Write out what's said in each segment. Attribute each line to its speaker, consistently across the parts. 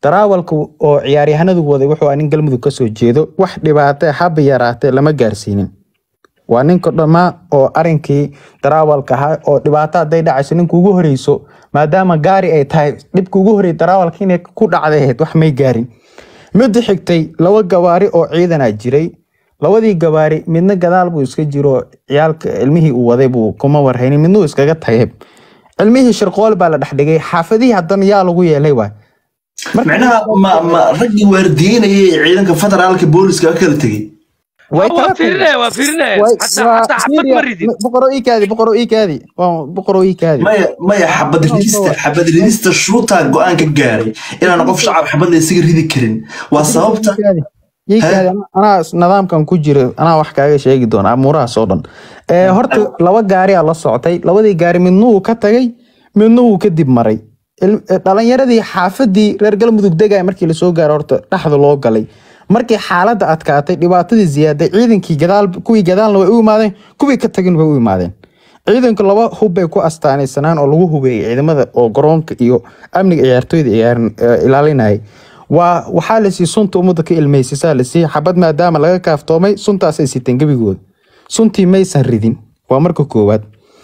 Speaker 1: daraawalka oo ciyaaryahanadu waday wuxuu ahaa nin galmudug kasoo jeedo wax dhibaate haba yaraatee lama gaarsiinin waa ninka dhammaa oo arinkii daraawalka ahaa oo dhibaato haday dhacayso ninka ugu horeyso maadaama gaari ay tahay dhibka ugu horey daraawalka inay ku dhacday ahayd wax may gaarin midda xigtay laba gawaari oo ciidana jiray labadii gawaari midna gadaal buu iska jiro ciyaalka cilmihii uu waday buu kuma warhaynin midna uu iskaga tagay cilmihii shirqool baa la dhexdhigay xaafadihii haddana yaa lagu yeelay waay
Speaker 2: macnaha ma ma raggii waardiyeynayay ee ciidanka federaalka booliska ka kala tegey
Speaker 1: way
Speaker 3: waa
Speaker 1: kala
Speaker 3: fiirinaya waa fiirinaya
Speaker 1: way-
Speaker 3: hataa
Speaker 1: waa-
Speaker 3: hataa xabad ma ridin
Speaker 1: boqoro ii kaadi boqoro ii kaadi waa boqoro ii kaadi
Speaker 2: maya maya xabad ridista xabad ridista shuutaa go-aan ka gaaray inaan qof shacab xabad la isaga ridi karin waa sababta
Speaker 1: ii kaadi anaa nidaamkan ku jira anaa wax kaaga sheegi doona amuurahaas oo dhan Eh, horta laba gaari aa la socotay labadii gaari midna wuu ka tagay midna wuu kadib maray Il- eh, dhalinyaradii xaafadii reer galmudug degaya markii lasoo gaaro horta dhexda loo galay markii xaaladda adkaatay dhibaatadii ziyaaday ciidankii gadaal kuwii gadaalna way u imaadeen kuwii ka tagin way u imaadeen ciidanku laba hub bay ku astaanaysanaan oo lagu hubeeyay ciidamada oo garoonka iyo amniga ciyaartooyda ciyaarin- eh, ilaalinayay waa waxaa la siiyey sunta ummadda ka ilmeysisaa la siiyey xabad maadaama laga kaaftoomay suntaasay siteen gebigooda suntii maysan ridin waa marka koowaad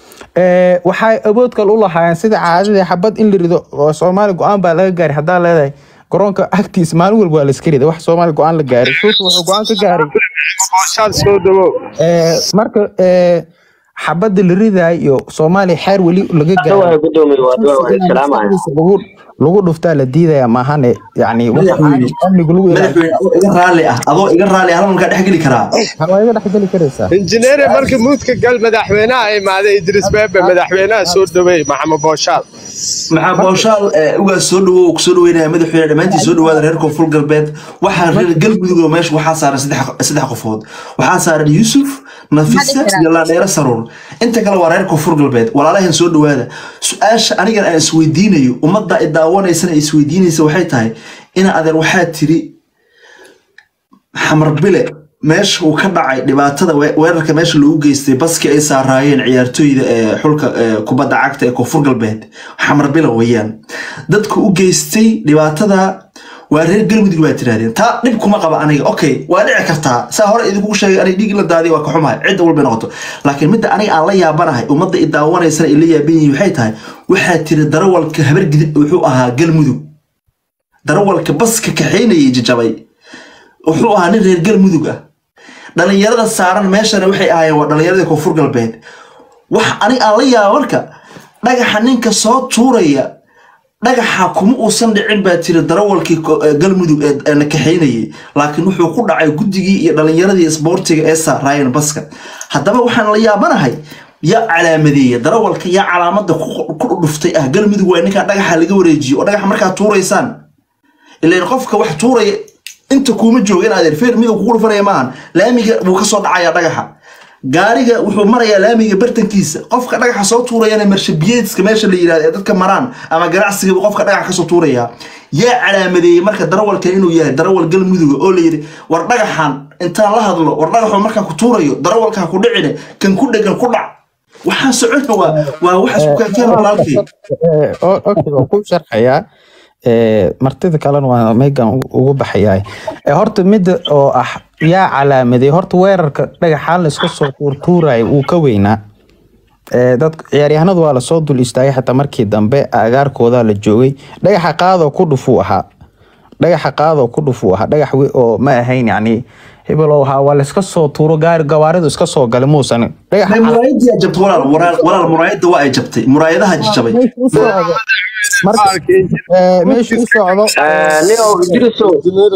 Speaker 1: Eh, waxay awood kale u lahaayeen sida caadadii xabad in la rido oo soomaali go-aan baa laga gaaray haddaa leedahay garoonka agtiisa maalin walba waa la iska rida wax soomaali go-aan la gaaray shuuta wuxuu go-aan ka gaaray
Speaker 4: Booshaad soo dhawow.
Speaker 1: Eh, marka eh, xabada la ridaay iyo soomaaliya xeer weli laga
Speaker 5: waa
Speaker 1: gaaray
Speaker 5: gudoomiye waa waa waa salaamaya
Speaker 1: lagu lagu dhuftaa la diidaya maahane yani wax
Speaker 2: Madaxweyne.
Speaker 1: amnigu lagu ilaaliyo
Speaker 2: madaxweyne adoo iga raalli ah adoo iga raalli ah hal markaa dhex geli karaa
Speaker 1: waa iga dhexgeli karaysaa
Speaker 4: injineere markii muudka gal madaxweynaha imaaday idris beebe madaxweynaha soo dhaweey maxamed booshaad
Speaker 2: maxaa booshaal eh, ugaas soo dhawow kusoo dhaweynaya madaxweyne dhammaantiin soo dhawaada reer koonfur galbeed waxaa reer galmudug oo meesha waxaa saaran saddex saddex qofood waxaa saaran yuusuf nafisa iyo laadheere saruur inta kale waa reer koonfur galbeed walaalahan soo dhawaada su-aasha anigan aan isweydiinayo ummadda i daawanaysana isweydiinaysa waxay tahay ina adeer waxaa tiri xamar bile meesha uu ka dhacay dhibaatada we- weerarka meesha loogu geystay baskii ay saaraayeen ciyaartooyda ee xulka ee kubadda cagta ee koonfur galbeed xamar bile weeyaan dadka u geystay dhibaatada waa reer galmudug baa tirahdeen taa dhib kuma qaba aniga okay waa dhici kartaa saa hore idinku sheegay aniga dhiig la daadiy waa ka xumahay cidda walbay noqoto laakiin midda aniga aan la yaabanahay ummadda i daawanaysana ay la yaaban yihiin waxay tahay waxaa tiri darawalka habargidib wuxuu ahaa galmudug darawalka baska kaxaynayay jajabay wuxuu ahaa nin reer galmudug ah dhalinyarada saaran meeshana waxay ahaayeen waa dhalinyaradii koonfur galbeed wax aniga aan la yaaba marka dhagaxa ninka soo tuuraya dhagaxa kuma uusan dhicin baa tiri darawalkii ko- ee galmudug ee ee na kaxaynayay laakiin wuxuu ku dhacay guddigii iyo dhalinyaradii isboortiga ee saaraayeen baska haddaba waxaan la yaabanahay yaa calaamadeeya darawalka yaa calaamada ku ku dhuftay ah galmudug waa ninkaa dhagaxa laga wareejiyo oo dhagaxa markaa tuuraysaan ileen qofka wax tuuraya inta kuuma jooga in adeer feer miduu kugu dhufanaya maahan laamiga wuu ka soo dhacayaa dhagaxa gaariga wuxuu marayaa laamiga bartankiisa qofka dhagaxa soo tuurayana marshabiyeedska meesha la yidhahdo ee dadka maraan ama ganacsiga buu qofka dhagaxa kasoo tuurayaa yaa calaamadeeyey marka darawalkan inuu yahay darawal galmuduga oo la yidhi war dhagaxan intaan la hadlo war dhagaxu markaan ku tuurayo darawalka ha ku dhicine kan ku dhegan ku dhac waxaan socona waa waa wax isku kaakeena walaalkay
Speaker 1: Eh, o- okay, waan ku sharxayaa Eh, martida kalena waa meegan u- ugu baxayaa Eh, horta midda oo ah yaa calaamaday horta weerarka dhagaxaan la iska soo tuurtuuraya wuu ka weynaa Eh, dadka ciyaaryahanadu waa lasoo dul istaagay xataa markii dambe agaarkooda la joogay dhagaxa qaadoo ku dhufuu ahaa dhagaxa qaadoo ku dhufuu ahaa dhagax we- oo ma ahayn yani hebelow ahaa waa la iska soo tuuro gaari gawaaridu iska soo galay muusan dhagaxa
Speaker 2: May muraayadii jabtay walaal walaal walaal muraayada waa ay jabtay muraayadaha jabay
Speaker 1: meesha u socdo marka eh, meesha u socdo
Speaker 5: nio idrisow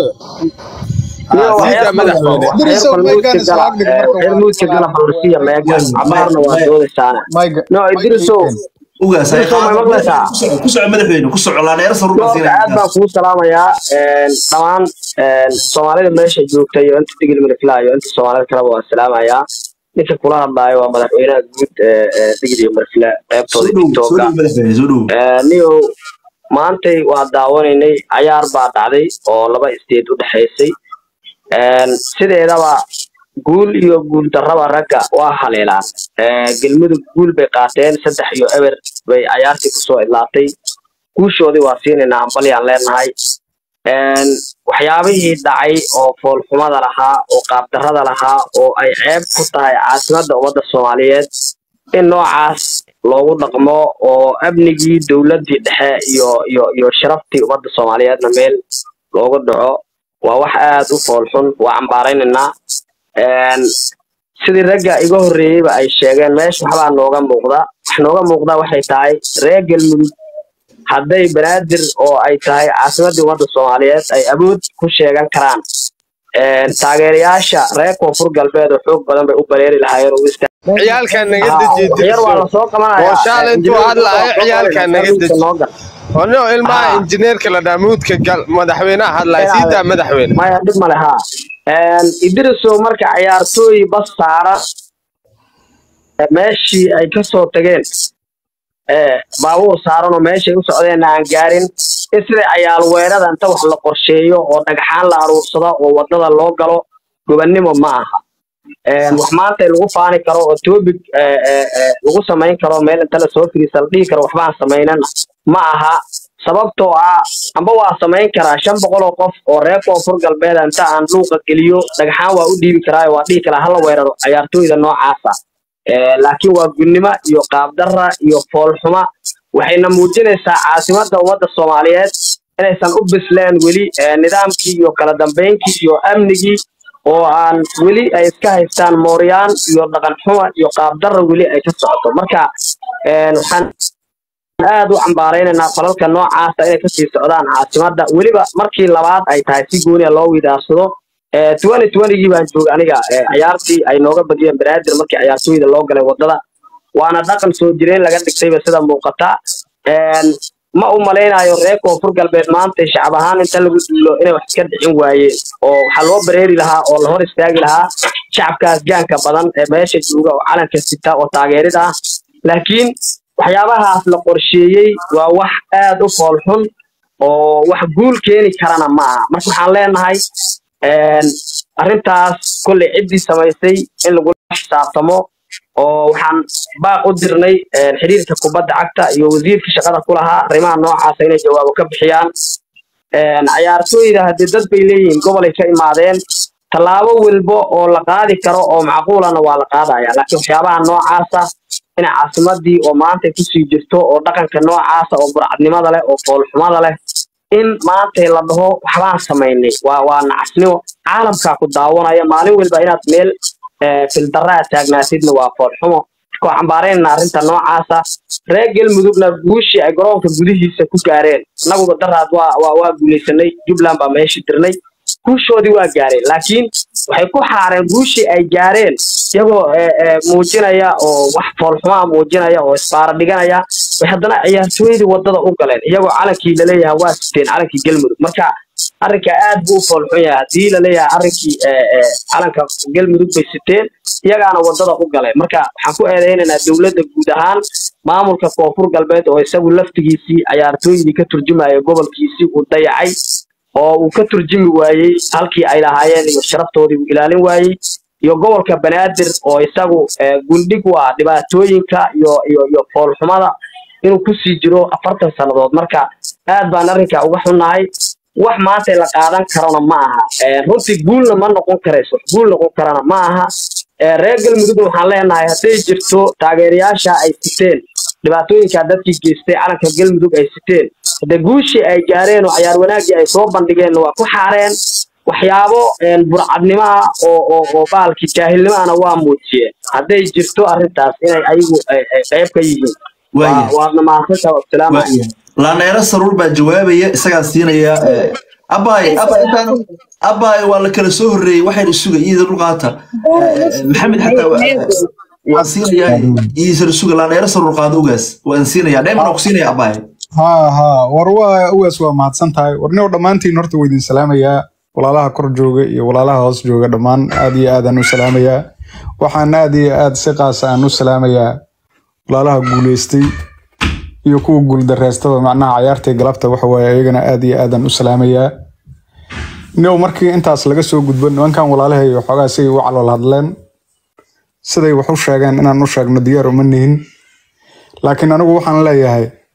Speaker 5: nio
Speaker 4: Sida madaxweyne.
Speaker 5: waxyar balmuudka gala waxyar muudka gala balsiya meegan cabaarna waa doodaysaana no idrisow
Speaker 2: ugaas ay
Speaker 5: Soo ma maqlaysaa?
Speaker 2: ku soco madaxweyne ku soco laaneero saruur
Speaker 5: Doorka aad baan kuu salaamayaa dhammaan soomaalida meesha joogta iyo inta digil milifla iyo inta soomaalida kaleba waan salaamayaa ninka kula hadlaayo waa madaxweynaha guud ee ee digil iyo milifla qeybtooda
Speaker 2: soo dhow soo
Speaker 5: tiktoka
Speaker 2: dhow madaxweyne soo dhow
Speaker 5: niyo maantay waa daawanaynay cayaar baa dhacday oo laba isteed u dhexaysay sideedaba guul iyo guul darraba ragga waa haleelaan galmudug guul bay qaateen saddex iyo eber bay cayaartii kusoo idlaatay guushoodii waa siinaynaa hambalyaan leenahay een, waxyaabihii dhacay oo foolxumada lahaa oo qaabdarrada lahaa oo ay ceeb ku tahay caasimadda ummadda soomaaliyeed in noocaas loogu dhaqmo oo amnigii dowladdii dhexe iyo iyo iyo sharaftii ummadda soomaaliyeedna meel loogu dhaco waa wax aad u foolxun waa cambaaraynaynaa Een, sidii ragga iga horreeyeyba ay sheegeen meesha waxbaa nooga muuqda wax nooga muuqda waxay tahay reer galmudug hadday banaadir oo ay tahay caasimaddii ummadda soomaaliyeed ay awood ku sheegan karaan Een, taageerayaasha reer koonfur galbeed oo xoog badan bay u bareeri lahaayeen oo u istaag
Speaker 4: ciyaalkan naga
Speaker 5: Ah,
Speaker 4: deji
Speaker 5: waxyar waa
Speaker 4: dirso
Speaker 5: lasoo qabanaya
Speaker 4: oo shaal intuu hadlaayo ciyaalkan naga deji ono ilmaha
Speaker 5: Ah.
Speaker 4: injineerka la dhaamuudka gal madaxweynaha hadlaya siidaa madaxweyne
Speaker 5: maya dhib male ha idriso marka ciyaartooy bas saaran ee meeshii ay kasoo tageen ee baabuur saaran oo meeshay u socdeenna aan gaarin in sida cayaal weerada inta wax la qorsheeyo oo dhagxaan la aruursado oo wadada loo galo gobannimo ma aha Een, wax maanta lagu faani karo oo topic ee, ee, ee, lagu samayn karo meel inta lasoo firiisa la dhihi karo waxbaan samaynana ma aha sababtoo ah amba waa samayn karaa shan boqol oo qof oo reer koonfur galbeed inta aan luuqa geliyo dhagxaan waa u dhiibi karaa waa dhihi karaa hala weeraro ciyaartooyda noocaasa Ee, laakiin waa gudnimo iyo qaabdarra iyo foolxuma waxayna muujinaysaa caasimadda ummadda soomaaliyeed inaysan u bisleen weli ee, nidaamkii iyo kala dambaynkii iyo amnigii oo aan weli ay iska haystaan mooryaan iyo dhaqan xuma iyo qaabdarra weli ay ka socoto marka een, waxaan aad u cambaaraynaynaa falalka noocaasa inay kasii socdaan caasimadda weliba markii labaad ay tahay si gooniya loo widaarsado twenty twentygii baan joogay aniga ee, ciyaartii ay nooga badiyeen banaadir markii ciyaartooyda loo galay wadada waana dhaqan soo jireen laga dhigtayba sida muuqata Een, ma u malaynayo reer koonfur galbeed maanta shacab ahaan inta lagu duulo inay wax iska dhicin waayeen oo waxaa loo bareeri lahaa oo la hor istaagi lahaa shacabkaas gaanka badan ee meesha jooga oo calanka sita oo taageerida ah laakiin waxyaabahaas la qorsheeyey waa wax aad u foolxun oo wax guul keeni karana ma aha marka waxaan leenahay een, arrintaas kolley ciddii samaysay in lagula xisaabtamo oo waxaan baaq u dirnay een, xiriirka kubadda cagta iyo wasiirka shaqada ku lahaa arrimaha noocaasa inay jawaabo ka bixiyaan Een, ciyaartooyda haddii dad bay leeyihiin gobolay ka imaadeen tallaabo walbo oo la qaadi karo oo macquulana waa la qaadaya laakiin waxyaabaha noocaasa in caasimadii oo maanta kusii jirto oo dhaqanka noocaasa oo burcadnimada leh oo foolxumada leh in maanta la dhaho waxbaan samaynay waa waa nacasnimo caalamkaa ku daawanaya maalin walba inaad meel ee, fildaraa taagnaatidna waa foolxumo marka waxaan cambaaraynaa arrinta noocaasa reer galmudugna guushii ay garoonka gudihiisa ku gaareen inaguba daraad waa waa waa guulaysanay jubbaland baa meesha dirnay guushoodii waa gaareen laakiin waxay ku xaareen guushii ay gaareen iyagoo ee, ee, muujinaya oo wax foolxumaa muujinaya oo isbaara dhiganaya way haddana ciyaartooydii wadada u galeen iyagoo calankii laleeyahay waa siteen calankii galmudug marka arrinka aad buu u foolxun yahay haddii laleeyahay arrinkii ee, ee, calanka galmudug bay siteen iyagaana wadada u galeen marka waxaan ku eedeynaynaa dowladda guud ahaan maamulka koonfur galbeed oo isagu laftigiisii ciyaartooydii ka turjumaya gobolkiisii uu dayacay oo uu ka turjumi waayey halkii ay lahaayeen iyo sharaftoodii uu ilaalin waayey iyo gobolka banaadir oo isagu ee, gundhig u ah dhibaatooyinka iyo iyo iyo foolxumada inuu kusii jiro afartan sannadood marka aad baan arrinka uga xunnahay wax maanta la qaadan karona ma aha Ee, runtii guulna ma noqon karayso guul noqon karana ma aha Ee, reer galmudugna waxaan leenahay hadday jirto taageerayaasha ay siteen dhibaatooyinka dadkii geystay calanka galmudug ay siteen hadde guushii ay gaareen oo cayaar wanaaggii ay soo bandhigeen waa ku xaareen waxyaabo een, burcadnimo ah oo oo oo baalki jaahilnimana waa muujiyeen hadday jirto arrintaas inay ayagu ay- ay qayb ka yihiin waa
Speaker 2: Waayahay.
Speaker 5: waadna mahadsantaha wasalaam
Speaker 2: waayahay laaneero saruur baa jawaabaya isagaa siinaya eh, abaay abaay intaan abaay waa la kala soo horreeyey waxayna suga iyada dhulqaata maxamed xataa waa- waan siinayaa iisar suga laaneero saruur qaado ugaas waan siinayaa dheeman ku siinaya abaay
Speaker 3: haa haa war waa ugaas waa mahadsan tahay warnio dhammaantiin horta waa idin salaamayaa walaalaha kor jooga iyo walaalaha hoos jooga dhammaan aad iyo aadaan u salaamayaa waxaan aad iyo aad si qaasa aan u salaamayaa walaalaha guuleystay iyo kuwa guuldareystaba macnaha cayaartay galabta waxa waaye iyagana aad iyo aadaan u salaamayaa new markii intaas laga soo gudbo nimankan walaalahay waxoogaa siday u calool hadleen siday wax u sheegeen inaan u sheegno diyaar uma nihin laakiin anigu waxaan leeyahay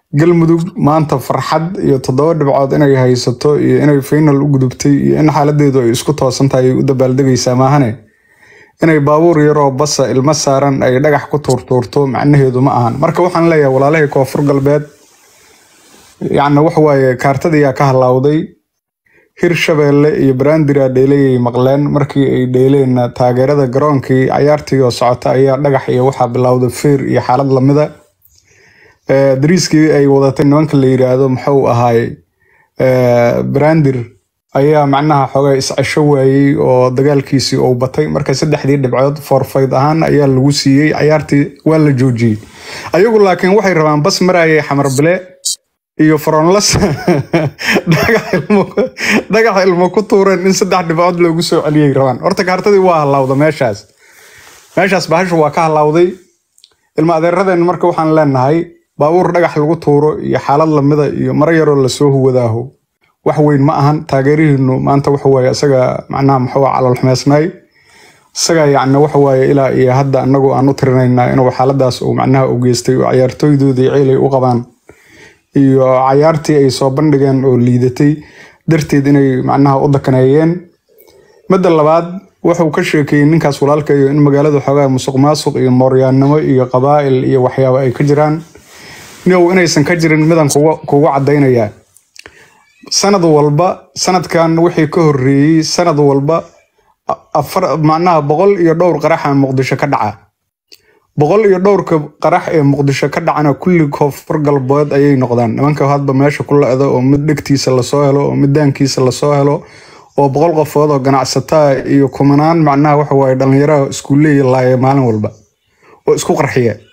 Speaker 3: galmudug maanta farxad iyo toddoba dhibcood inay haysato iyo inay final u gudubtay iyo in xaaladeedu ay isku toosan tahay ay u dabaaldegaysaa maahane inay baabuur yaroo basa ilmo saaran ay dhagax ku tuurtuurto macnaheedu ma ahan marka waxaan leeyahay walaalahii koonfur galbeed yacni waxa waaye kaartadiyaa ka halaawday hir shabeelle iyo baraandira dheelayay maqleen markii ay dheeleenna taageerada garoonkii cayaartii oo socota ayaa dhagax iyo waxaa bilowday feer iyo xaalad lamida Eh, dariiskii ay wadatay nimanka la yiraahdo muxuu ahaay brandir ayaa macnaha xoogaa iscesho waayey oo dagaalkiisii uu batay marka saddexdii dhibcood forfayd ahaan ayaa lagu siiyey cayaartii waa la joojiyey ayagu laakiin waxay rabaan bas marayay xamar bile iyo faronlas dhagax ilmo dhagax ilmo ku tuureen in saddex dhibcood loogu soo celiyay rabaan horta kaartadii waa halawda meeshaas meeshaas bahashu waa ka halawday ilma adeeradeen marka waxaan leenahay baabuur dhagax lagu tuuro iyo xaalad lamida iyo maro yaroo lasoo huwadaaho wax weyn ma ahan taageerihiinu maanta waxa waaye isaga macnaha muxuu calool xumeysnay isaga yacni waxa waaye ilaa iyo hadda anagu aan u tirinaynaa inuu xaaladaas uu macnaha u geystay oo cayaartooydoodii ciilay u qabaan iyo cayaartii ay soo bandhigeen oo liidatay darteed inay macnaha u dakaneeyeen midda labaad wuxuu ka sheekeeyey ninkaas walaalkayo in magaalada xoogaa musuq maasuq iyo mooryaannimo iyo qabaa'il iyo waxyaabo ay ka jiraan niow inaysan ka jirin midan kugu kugu caddaynayaa sanad walba sanadkan wixii ka horreeyey sanad walba a- afar macnaha boqol iyo dhowr qaraxa muqdisho ka dhaca boqol iyo dhowrka qarax ee muqdisho ka dhacana kulli koonfur galbeed ayay noqdaan nimanka hadba meesha ku la-da oo mid dhegtiisa lasoo helo oo mid daankiisa lasoo helo oo boqol qofood oo ganacsataa iyo kumanaan macnaha waxa waaye dhallinyaraha iskuuleeya laaya maalin walba oo isku qarxiya